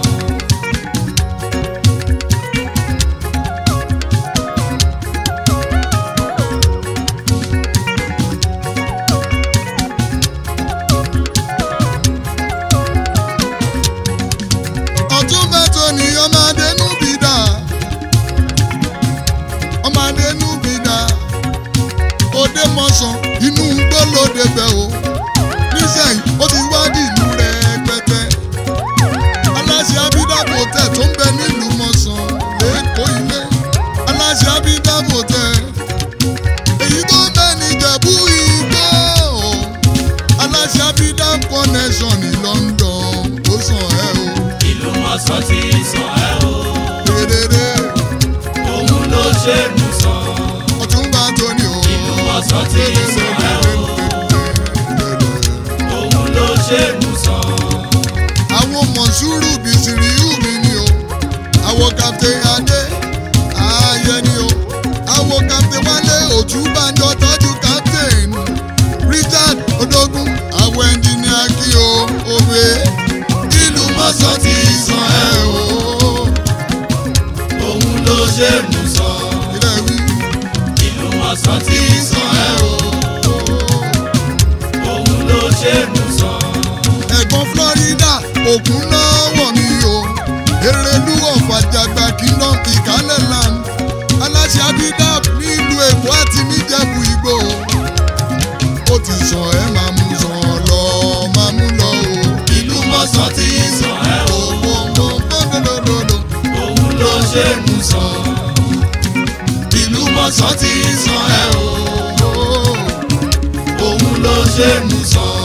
ọ̀túnba tóní ọmọdé núbí dà ọmọdé núbí dà dédé òun ló ṣe mú sàn ọ̀túnba tó ní o. ìlú ọ̀sán tí ì sàn ẹ́ o òun ló ṣe mú sàn àwọn mọ̀súrù bìsìrìyù mi ni o àwọn kàptẹ̀ adé ààyè ni o àwọn kàptẹ̀ wálé òtúbàjọ tọ́jú kàptẹ̀ richard odógún àwọn ẹnjìníà kí o òwe ìlú mọ̀sán ti sàn ẹ́ o. òun ló ṣe mú sàn ilé wí ìlú ọ̀sán tí ì sàn ẹ́ o òun ló ṣe mú sàn ẹ̀gbọ́n florida òkun náà wọ̀ mí o erelu ọ̀fàjàgbà kingdom ìkálẹ̀ land aláṣẹ abidab nílùú èkó àti níjẹ̀bú igbó ó ti sàn ẹ́ máa mú sàn lọ máa mú lọ o. ìlú mọ̀sán tí ì sàn ẹ́ o Ògbóǹgbòǹgbòǹgbòǹgbòǹgbò. òun ló ṣe mú sàn ìlú mọ̀sán tí ì sàn ẹ́ o òun ló ṣe mú sàn.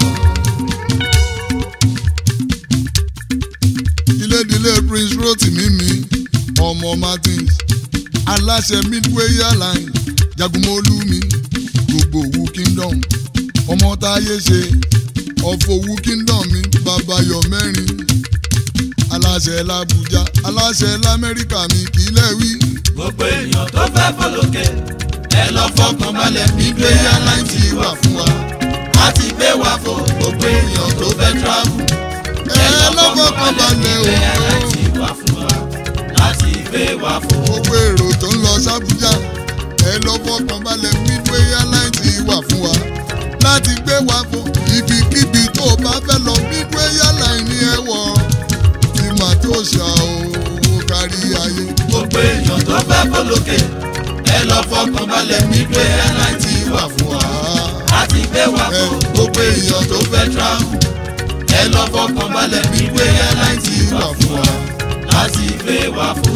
ilédìlé prince rotimi mi ọmọ martins aláṣẹ midway airline jagunmólú mi gbogbo òwú kingdom ọmọ táyé ṣe ọ̀fọ̀ òwú kingdom mi babayọ mẹ́rin aláṣẹ làbújá aláṣẹ lamẹ́ríkà mi kìlẹ̀ wí gbogbo èèyàn tó fẹ́ fọlọ́kẹ́ ẹ lọ fọkàn balẹ̀ gbígbé airline ti wà fún wa láti gbé wa fò gbogbo èèyàn tó fẹ́ travel ẹ lọ́fọ̀kàn balẹ̀ gbígbé o airline ti wà fún wa láti gbé wa fò. gbogbo èrò tó ń lọ sábújá ẹ lọ́fọ̀kàn balẹ̀ midway airline ti wà fún wa láti gbé wa fún ibikíbi tó o bá fẹ́ lọ midway airline ní ẹ wọ̀ tí màá tó ṣà ó kárí ayé. gbogbo èèyàn tó fẹ́ fọlọ́kẹ́ ẹ lọ fọkàn balẹ̀ gbígbé airline ti wà fún wa láti gbé wa fò gbogbo èèyàn tó fẹ́ travel ẹ lọ fọkàn balẹ̀ gbígbé airline ti wà fún wa láti gbé wa fò.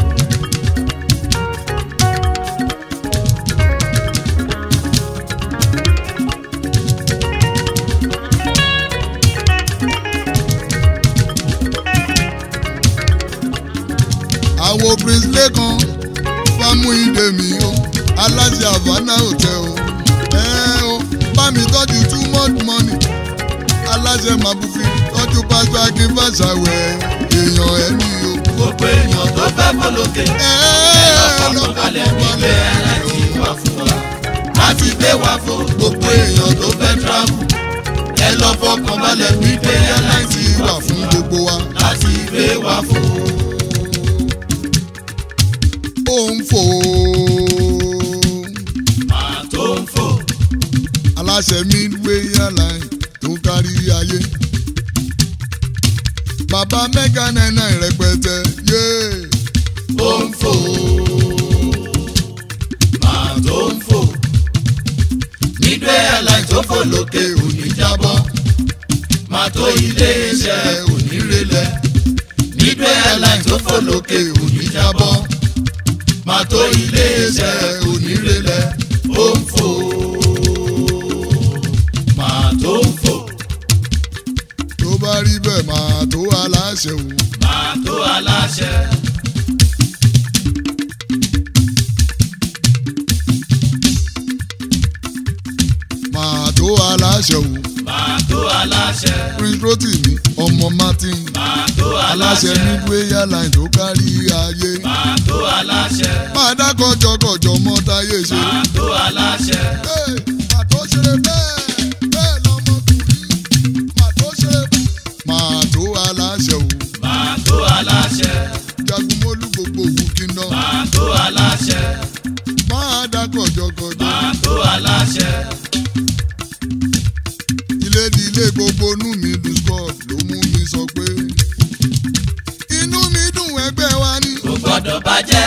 àwo prince lẹ́kan fámú ìdè mi o aláṣẹ havana hotel o ẹ o bá mi tọ́jú too much money aláṣẹ màbúfi tọ́jú pásítọ̀ akínfàṣàwẹ̀ èèyàn ẹni o. gbogbo èèyàn tó fẹ́ fọlọ́kẹ́ ẹ lọ́kàn balẹ̀ gbígbé airline ti wà fún wa láti gbé wa fò gbogbo èèyàn tó fẹ́ travel ẹ lọ fọkàn balẹ̀ gbígbé airline ti wà fún gbogbo wa. láti gbé wa fò. ó ń fò máa tó ń fò aláṣẹ midway airline tó kárí ayé. bàbá mẹ́gà náírà rẹpẹtẹ yéé. ó ń fò máa tó ń fò nígbẹ́ airline tó fò lókè òní jábọ́ máa tó ilé iṣẹ́ òní relẹ̀ nígbẹ́ airline tó fò lókè òní jábọ́ máa tó ilé iṣẹ́ òní relẹ̀ ó ń fò máa tó ń fò tó bá rí bẹ́ẹ̀ máa tó aláṣẹ o. máa tó aláṣẹ. máa tó aláṣẹ o. máa tó aláṣẹ. prince rotimi ọmọ martin máa tó aláṣẹ aláṣẹ. midway airline tó kárí ayé. máa tó aláṣẹ. máa dá kọjọkọjọ mọ́ táyé ṣe. máa tó aláṣẹ. Hey, máa tó ṣeré bẹ́ẹ̀ bẹ́ẹ̀ lọmọkùnrin máa tó ṣeré máa tó aláṣẹ o. máa tó aláṣẹ. jagunmólú gbogbo òwú kíná máa tó aláṣẹ. máa dá kọjọkọjọ. máa tó aláṣẹ. ilé di ilé gbogbo inú mi dùn scott ló mú mi sọ pé inú mi dùn ẹgbẹ́ wa ní. kò gbọ́dọ̀ bàjẹ́.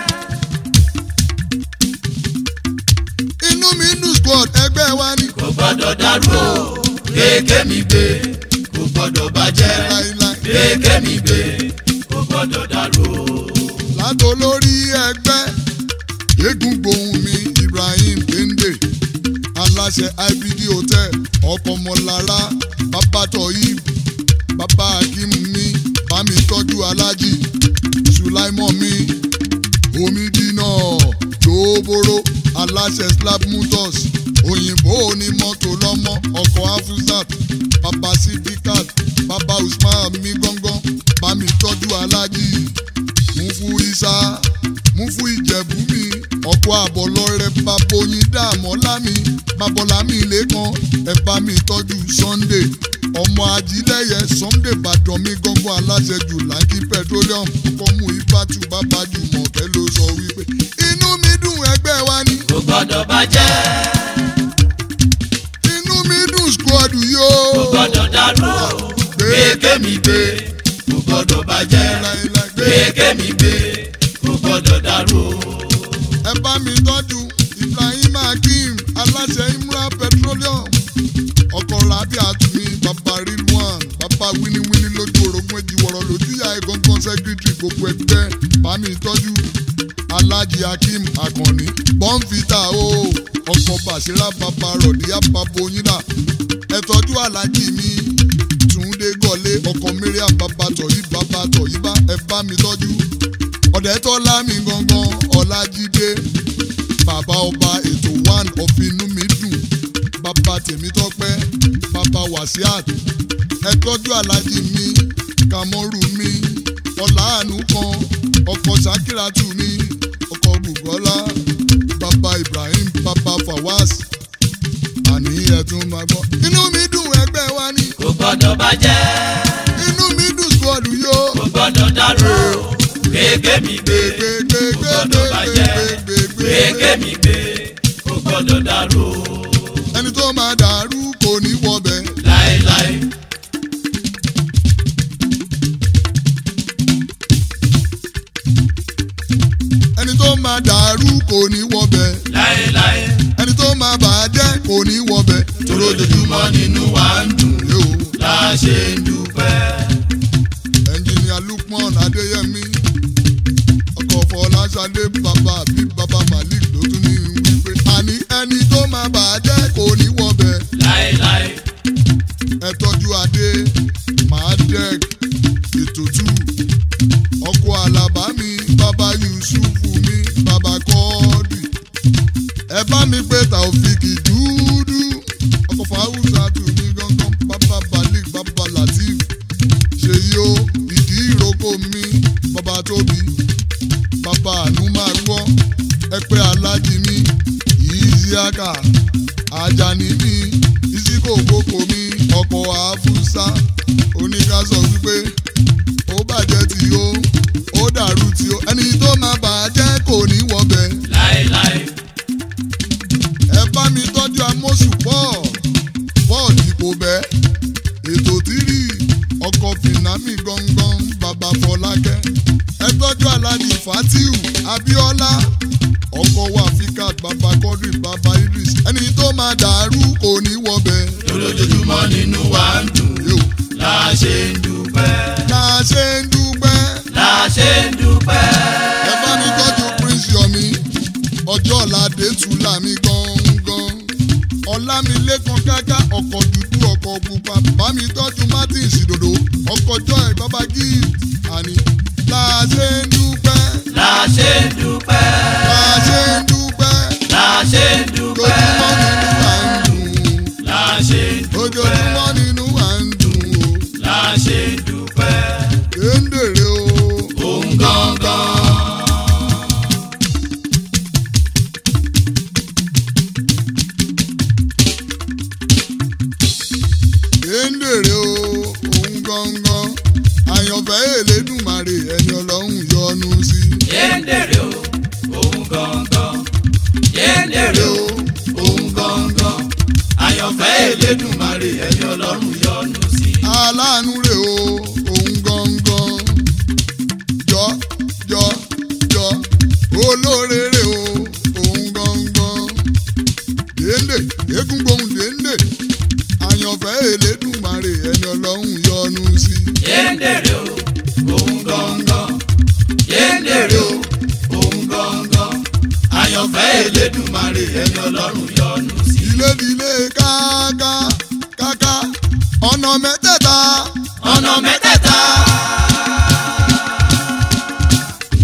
inú mi dùn scott ẹgbẹ́ wa ní. kò gbọ́dọ̀ dàrú o. kéèké mi gbé. kò gbọ́dọ̀ bàjẹ́. láíláí kéèké mi gbé. kò gbọ́dọ̀ dàrú o. látolórí ẹgbẹ́ eégún gbohùn mi ibrahim kende aláṣẹ ibd hotel ọkọmọlára babatọ yìí bàbá akim mi bámi tọ́jú alájì ṣùlá sulaimon mi omi dínà lóboro aláṣẹ slab motors òyìnbó onímọ́tò lọ́mọ ọkọ̀ afusat baba sidikat baba usman mi gángan bami tọ́jú alájí mufu isa mufu ìjẹ̀bú mi ọkọ̀ àbọ̀lọ́rẹ́ baboyin dààmọ́lámi babolami lẹ́kan ẹ bá mi tọ́jú sunday ọmọ ajílẹ̀yẹ sunday bàdàn mi gángan aláṣẹ jù láńkì petroleum ọkọ̀ mu ifátù bàbá jùmọ̀kẹ́ ló sọ wípé inú mi dùn ẹgbẹ́ wa ni kò gbọ́dọ̀ bàjẹ́ inú mi dùn squad yìí kò o. gbọ́dọ̀ dàrú o gbé mi gbé kò gbọ́dọ̀ bàjẹ́ Láíláí gbé. gbé mi gbé kò gbọ́dọ̀ dàrú o. ẹ bá mi tọ́jú ibrahim hakeem aláṣẹ imra petroleum ọkọ̀ rabi àtúnmí bàbá rilwan bàbá wíníwíní lójú orogún èjìwọ̀rọ̀ lójú ìyá ẹ̀gọ́ngàn sẹ́kírítì gbogbo ẹgbẹ́ bá mi tọ́jú alhaji hakeem akànní bọ́ǹfìtà o ọkọ̀ bàṣírà bàbá rọ̀díyà bàbá oyinla ẹ tọ́jú alhaji mi túndé gọ̀lé ọkọ̀ mariam bàbá tọ̀yí bàbá tọ̀yí bá ẹ bá mi tọ́jú ọ̀dẹ́tọ́lá mi gangan ọ̀làjídé bàbá ọba ètò one of inú mi dùn bàbá tèmítọ́pẹ́ bàbá wàsíàt ẹ tọ́jú alájí mi kàmọ́rù mi ọ̀làánú kan ọkọ̀ sakiratu mi ọkọ̀ bùgọ́lá bàbá ibrahim bàbá fawaz àní ẹ̀tún máa gbọ́. inú mi dùn ẹgbẹ́ wa ni kò gbọ́dọ̀ bàjẹ́ inú mi dùn squad yó. kò gbọ́dọ̀ dàrú o gbé mi gbé kò gbọ́dọ̀ bàjẹ́ gbé mi gbé kò gbọ́dọ̀ dàrú o ẹni tó máa dàrú kò ní wọbẹ̀. láéláé. ẹni tó máa dàrú kò ní wọbẹ̀. láéláé ẹni tó máa bàjẹ́ kò ní wọbẹ̀. tóró dojúmọ́ nínú wa ń dùn yóò la ṣe ń dúpẹ́. ẹnjìnìà lukman adéyẹmí ọkọ̀ fọláṣadé bàbá àbí bàbá malik ló tún ní wípé. àní ẹni tó máa bàjẹ́ kò ní wọbẹ̀. láéláé ẹ tọ́jú adé mahadek ètòtù ọkọ̀ àlàbá mi bàbá yusufu mi bàbá kọ́ọ̀dì ẹ bá mi pé taofik dúdú ọkọ̀ fàáwùsà tù mí gángan bàbá balik bàbá latif ṣèyí o ìdí ìrókò mi bàbá tóbi bàbá àánú máa gbọ́ ẹ pé alájí mi ìyíṣíákà ajani mi ìsíkò kókó mi ọkọ̀ àfúsá oníkásọ̀ wípé ó bàjẹ́ tí ó ó dàrú tí ó ẹni tó máa bàjẹ́ kò ní wọbẹ̀ láéláé ẹ bá mi tọ́jú amóṣù paul paul ipò bẹ́ẹ̀ ètò tírì ọkọ̀ fìnàmì gangan bàbá fọlákẹ́ ẹ tọ́jú aláàjì fatiu abiola ọkọ̀ wafikat bàbá kọ́dùrì bàbá idris ẹni tó máa dàrú kò ní wọbẹ̀ tóró dojúmọ́ nínú wa ń dùn yóò la ṣe ń dúpẹ́. la ṣe ń dúpẹ́ la ṣe ń dúpẹ́. ẹ bá mi tọ́jú prince yomi ọjọ́ ọ̀làdé tùlà mi gangan ọ̀làmìlẹ́kan káká ọkọ̀ dúdú ọkọ̀ pupa bá mi tọ́jú martins ìdòdò ọkọ̀ joy bàbá gift àní la ṣe ń dúpẹ́ la ṣe ń dúpẹ́. la ṣe ń dúpẹ́ la ṣe ń dúpẹ́. lójúmọ́ nínú à ń dùn la ṣe ń lójúmọ́ nínú à ń dùn o la ṣe ń dúpẹ́. kéńdèrè o. òun gangan. kéńdèrè o òun gangan àyànfẹ́ èlédùmarè ẹni ọlọ́run yọ́nú sí. yéndèrè o òun gangan. yéndèrè o òun gangan. àyànfẹ́ Elédùmarè ẹni ọlọ́run yọ́nú sí. aláàánú rè o òun gangan jọ jọ jọ olóore rè o òun gangan déndé eégún gbohùn déndé àyànfẹ́ èlédùmarè ẹni ọlọ́run yọ́nú sí. yéndèrè o òun gangan. yéndèrè o òun gangan. àyànfẹ́ Elédùmarè ẹni ọlọ́run yọ́nú sí. ìlédìlé káká káká ọ̀nà mẹ́tẹ̀ẹ̀ta ọ̀nà mẹ́tẹ̀ẹ̀ta.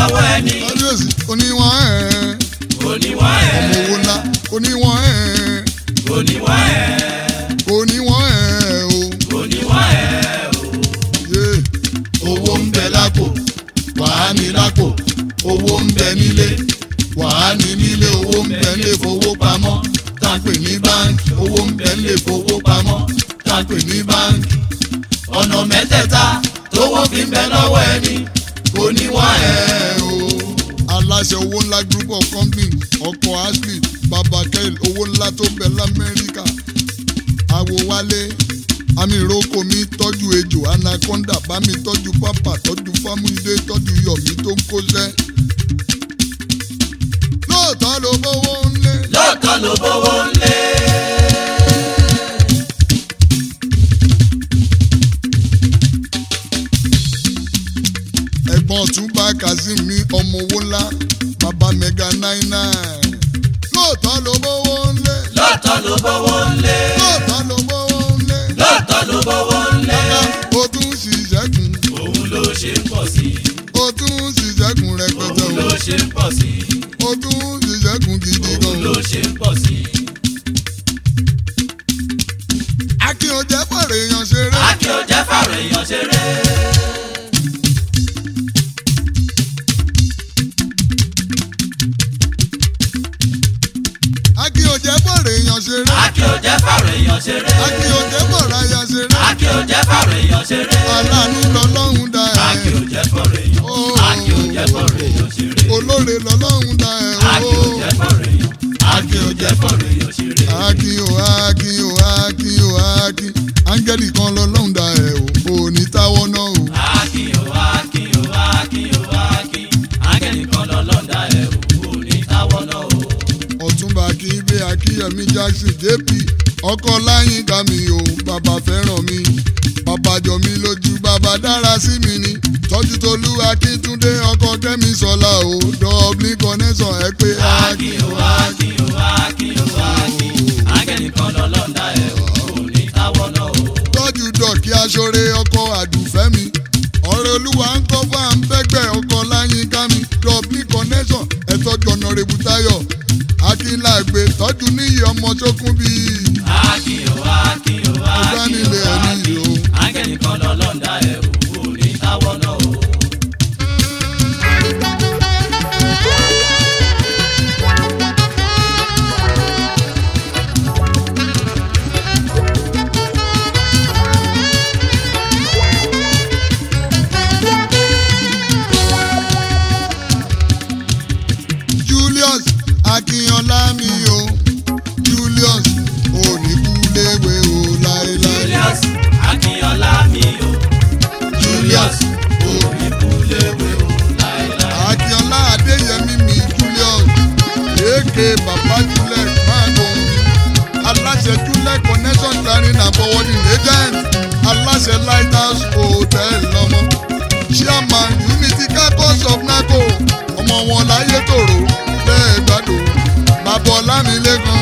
lọ́wọ́ ẹni kábíyèsí oníwọ̀n ẹ̀ oníwọ̀n ẹ̀ ọmọ owó ńlá oníwọ̀n ẹ̀ oníwọ̀n ẹ̀ oníwọ̀n ẹ̀ o. oníwọ̀n ẹ̀ o. yé owó ń bẹ lápò wàá ní lápò owó ń bẹ nílé wàá ní nílé owó ń bẹ nílé fowópamọ́ tá a pè ní báńkì owó ń bẹ nílé fowópamọ́ tá a pè ní báńkì. ọ̀nà mẹ́tẹ̀ẹ̀ta tówó fi ń bẹ lọ́wọ́ ẹni oníwọ̀n ẹ̀ o. aláṣẹ owó ńlá group of companies ọkọ̀ ashley baba kel owó ńlá tó bẹ lamẹ́ríkà àwòwálé àmì ìrókò mi tọ́jú ejò anaconda bá mi tọ́jú pápá tọ́jú fámúlídé tọ́jú yọ̀mí tó ń kóṣẹ́. lóòótọ́ ló bówó ńlé. lóòótọ́ ló bówó ńlé. ẹ̀gbọ́n ọ̀túnba kazeem ní ọmọ owó ńlá baba mega nine nine. lóòótọ́ ló bówó ńlé. lóòótọ́ ló bówó ńlé. lóòótọ́ ló bówó ńlé. lóòótọ́ ló bówó ńlé. ó tún ṣiṣẹ́ kùn. òun ló ṣe ń pọ̀ sí i. ó tún ṣiṣẹ́ kùn rẹpẹtẹ òun o. ló ṣe ń pọ̀ sí i. ó tún ṣiṣẹ́ kùn gidi òun gan. ló ṣe ń pọ̀ sí i. akin ò jẹ́ fọ̀rọ̀ èèyàn ṣeré. Akin ò jẹ́ fàrọ̀ èèyàn ṣeré. akin ò jẹ́ fọ̀rọ̀ èèyàn ṣeré. Akin ò jẹ́ fàrọ̀ èèyàn ṣeré. akin ò jẹ́ fọ̀rọ̀ aya ṣeré. Akin ò jẹ́ fàrọ̀ èèyàn ṣeré. aláàánú lọ́lọ́run dá Akin ò ẹ̀. jẹ́ fọ̀rọ̀ èèyàn. Akin ò jẹ́ fọ̀rọ̀ èèyàn ṣeré. olóore lọ́lọ́run dá ẹ̀. Akin ò jẹ́ fọ̀rọ̀ èèyàn. Akin ò jẹ́ fọ̀rọ̀ èèyàn ṣeré. akin o akin o akin o akin áńgẹ́lì kan lọ́lọ́run dá ẹ̀ o ò ní táwọ́ náà o. Akin ò Akin ò Akin ò Akin. Áńgẹ́lì kan lọ́lọ́dà ẹ̀ ò ní táwọ́ náà o. ọ̀túnba akínbé akínyẹmí jackson jp ọkọ láyínká mi o bàbá fẹ́ràn mi bàbá jọ mi lójú bàbá dára sí mi ni tọ́jú tolú akíntúndé ọkọ kẹ́mi sọlá o dublin connection ẹ pé Akin ò Akin ò Akin ò Akin. Áńgẹ́lì kan lọ́lọ́dà ẹ̀ ò ní táwọ́ náà o. tọ́jú dọ̀kí aṣọ́re ọkọ àdùfẹ́ mi ọ̀rẹ́ olúwa ń kọ́ fún àǹbẹ́gbẹ́ ọkọ láyínká mi dublin connection ẹ tọ́jú ọ̀nàrẹ́bù táyọ̀ akínláàgbé tọ́jú níyì ọmọ sókún bíi Akin ò Akin ò Akin ọ̀dánilé ò ẹni Akin. yìí o. Áńgẹ́lì kan lọ́lọ́dà ẹ̀ ò ní táwọ́ náà o. Julius Akínọlá mi o Julius oníkúléwé o láéláé Julius Akínọlá mi o. Julius Oníkúléwé o láéláé. Akínọlá Adéyẹmí mi Julius èké bàbá Julius máàgùn aláṣẹ Julius connection clearing and forwarding agent aláṣẹ lighthouse hotel lọmọ chairman unity campus of naco ọmọ wọn láyé tòrò lẹ́ẹ̀gbádùn bàbá ọlámilẹ́kan.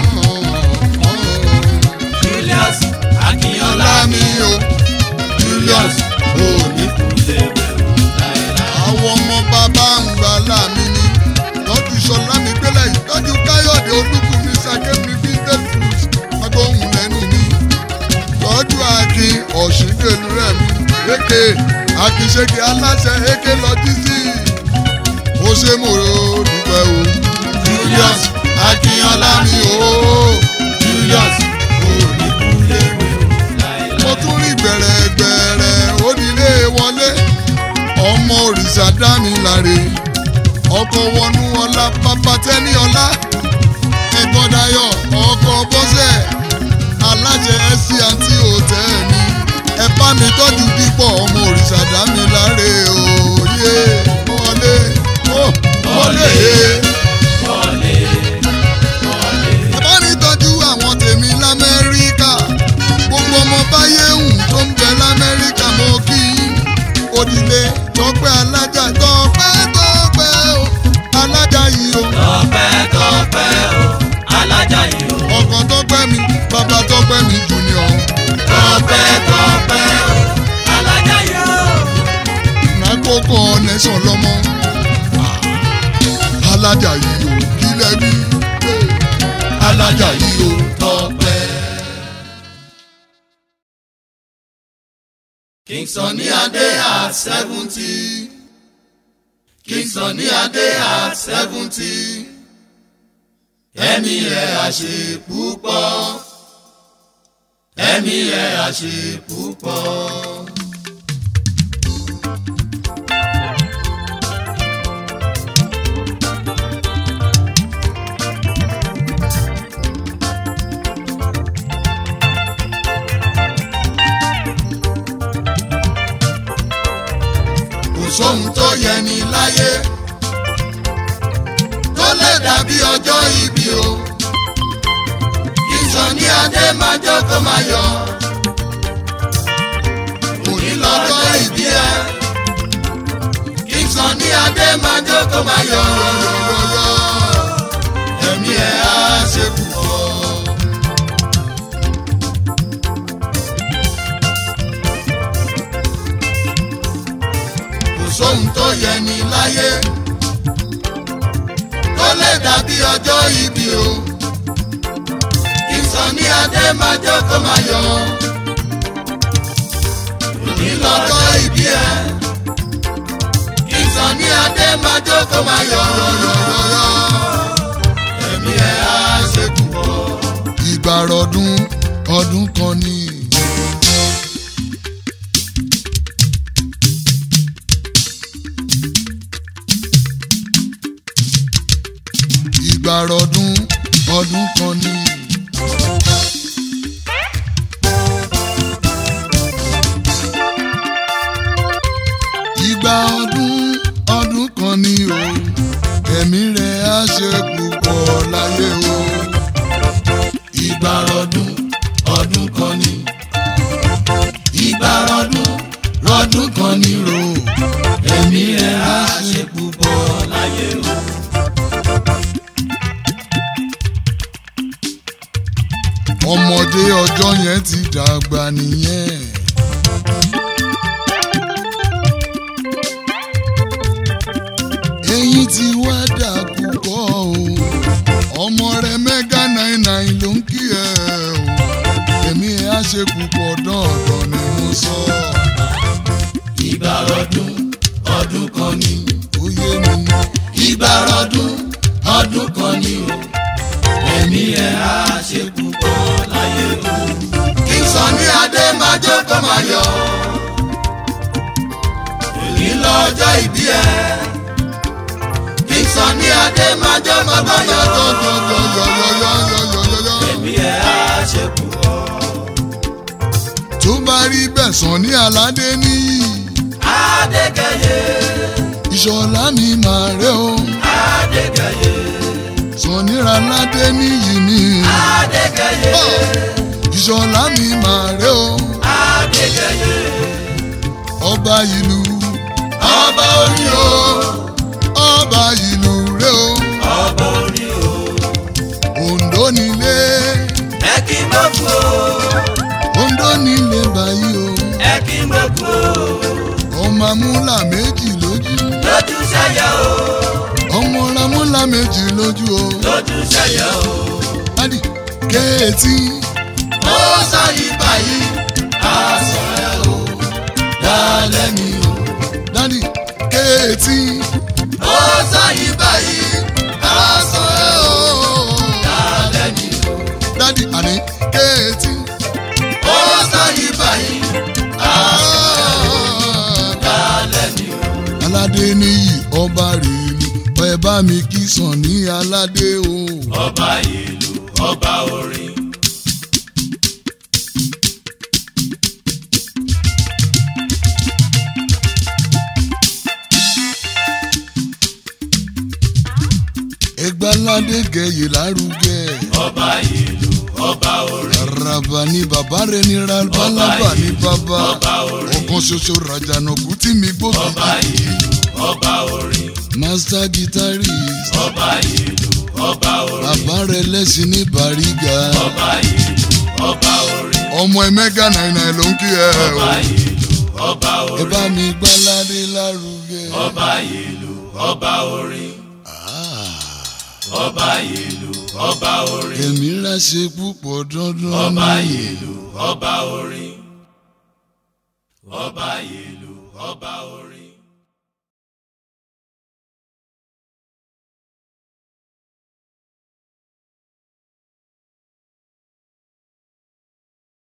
Julius Akínọlá ọlá mi mi o Julius òní. Oníkúléwé o láéláé. àwọn ọmọ bàbá ń gbà láàmì ni tọ́jú sọlá mi gbélé ìtọ́jú káyọ̀dé olúkúmi sàkémi vintage fruit agbóhùn lẹ́nu mi tọ́jú akin ọ̀ṣìndèlú rẹ̀ mi èké akínṣèké aláṣẹ èké lọ́jísì ó ṣe mo dúpẹ́ o Julius Akínọlá mi o Julius Oníkúléwé o láéláé. mo tún rí gbẹ̀rẹ̀gbẹ̀rẹ̀ onílé wọlé ọmọ òrìṣà dámi láre ọkọ̀ wọnú ọlá bàbá tẹ́ni ọlá ẹ̀gbọ́n dayọ̀ ọkọ̀ bọ́sẹ̀ alájẹ ẹ̀sì àǹtí òtẹ́ẹ̀lì ẹ bá mi tọ́jú dípọ̀ ọmọ òrìṣà dámi láre òye wọlé ó wọlé Wọlé wọlé. ẹ bá ní tọ́jú àwọn tèmi lamẹ́ríkà gbogbo ọmọ báyé hùn tó ń bẹ lamẹ́ríkà mo kí yín òdìlé tọpẹ́ alájà tọpẹ́ tọpẹ́ o alájà yìí o Tọ́pẹ́ tọ́pẹ́ o, alájà yìí o. ọkàn tọpẹ́ mi bàbá tọpẹ́ mi junior Tọ́pẹ́ tọ́pẹ́ o, alájà yìí o. nàkókò nẹ́sàn lọ́mọ alájà yìí ò kílẹ̀ bí alájà yìí ò tọpẹ́. King Sunny Adé at seventy. King Sunny Adé at seventy. Ẹ̀mí ẹ̀ àṣẹ púpọ̀. Ẹ̀mí ẹ̀ àṣẹ púpọ̀. Kò sóhun tó yẹ ní láyé tó lè dàbí ọjọ́ ìbí o. King Sunny Adé máa jókòó máa yọ̀. Òní lọ́jọ́ ìbí ẹ. King Sunny Adé máa jókòó máa yọ̀. Ẹ̀mí ẹ̀ á ṣe púpọ̀. Kò sóhun tó yẹ ní láyé tó lè dàbí ọjọ́ ìbí o. King Sunny Adé máa jókòó máa yọ̀. Òní lọ́jọ́ ìbí ẹ. King Sunny Adé máa jókòó máa yọ̀. Ẹ̀mí ẹ̀ á ṣe púpọ̀. ìgbàrọ̀dún ọdún kan ni. ìgbàrọ̀dún ọdún kan ni. ìgbà ọdún ọdún kan ni o ẹ̀mí rẹ̀ á ṣe púpọ̀ láyé o. ìgbàrọ̀dún ọdún kan ni. ìgbàrọ̀dún rọdún kan ni ro. ẹ̀mí ẹ̀ á ṣe púpọ̀ láyé o. ọmọdé ọjọ́ yẹn ti dàgbà nìyẹn. eyín ti wá dà púpọ̀ o ọmọ rẹ mẹ́gà náírà náírà ló ń kí ẹ o èmi ẹ̀ á ṣe púpọ̀ dọ̀ọ̀dọ̀ ni mo sọ ìgbàrọ̀dún ọdún kan ni. ó yé mi. ìgbàrọ̀dún ọdún kan ni o. ẹ̀mí ẹ̀ á ṣe púpọ̀ láyé o. King Sunny Adé máa jókòó máa yọ̀. èyí lọ́jọ́ ìbí ẹ̀. King Sunny Adé máa jókòó máa yọ̀. yọ̀yọ̀yọ̀yọ̀yọ̀yọ̀yọ̀. ẹ̀mí ẹ̀ á ṣe púpọ̀. tó bá rí bẹ́ẹ̀ sàn ní aládé níyì Adékẹ́yẹ ìṣọ̀lá mi máa rẹ́ o Adékẹ́yẹ sàn níra aládé níyì ni Adékẹ́yẹ ìṣọ̀lá mi máa rẹ́ o Adékẹ́yẹ ọba ìlú ọba orí o ọba ìlú rẹ́ o ọba orí o Oǹdó nílé ẹ kí n bọ́ kú o Oǹdó nílé báyìí o ẹ kí n bọ́ kú o ọmọ amúlà méjì lójú lójú sẹ́yẹ o ọmọ ramúlà méjì lójú o lójú sẹ́yẹ o dádì kéétì ó sọ yìí báyìí aṣọ ẹ o dálẹ́ mi o dádì kéétì ó sọ yìí báyìí aṣọ ẹ o dálẹ́ mi o dádì àní kéétì. ó sọ yìí báyìí aṣọ dálẹ́ mi o. aládé níyì ọba rèélu ẹ bá mi kí sàn ní aládé o. ọba ìlú ọba orin. ẹgbẹ́ aládé gẹ̀yè lárugẹ. ọba ìlú ọba orin. araba ni bàbá rẹ ní rabalaba ní bàbá. ọba orin. ọ̀kan ṣoṣo rajànàkú tí mi gbóbi. ọba ìlú ọba orin. master guitarist. ọba ìlú ọba orin. bàbá rẹ lẹ́sìn ní bàrígà. ọba ìlú ọba orin. ọmọ ẹ mẹ́gà náírà ló ń kí ẹ o. ọba ìlú ọba ẹ orin. bá mi gbọ́ aládé lárugẹ. ọba ìlú ọba orin. Ah. ọba ìlú ọba orin èmi rẹ̀ ṣe púpọ̀ dandan ọba ni. ìlú ọba orin ọba ìlú ọba orin.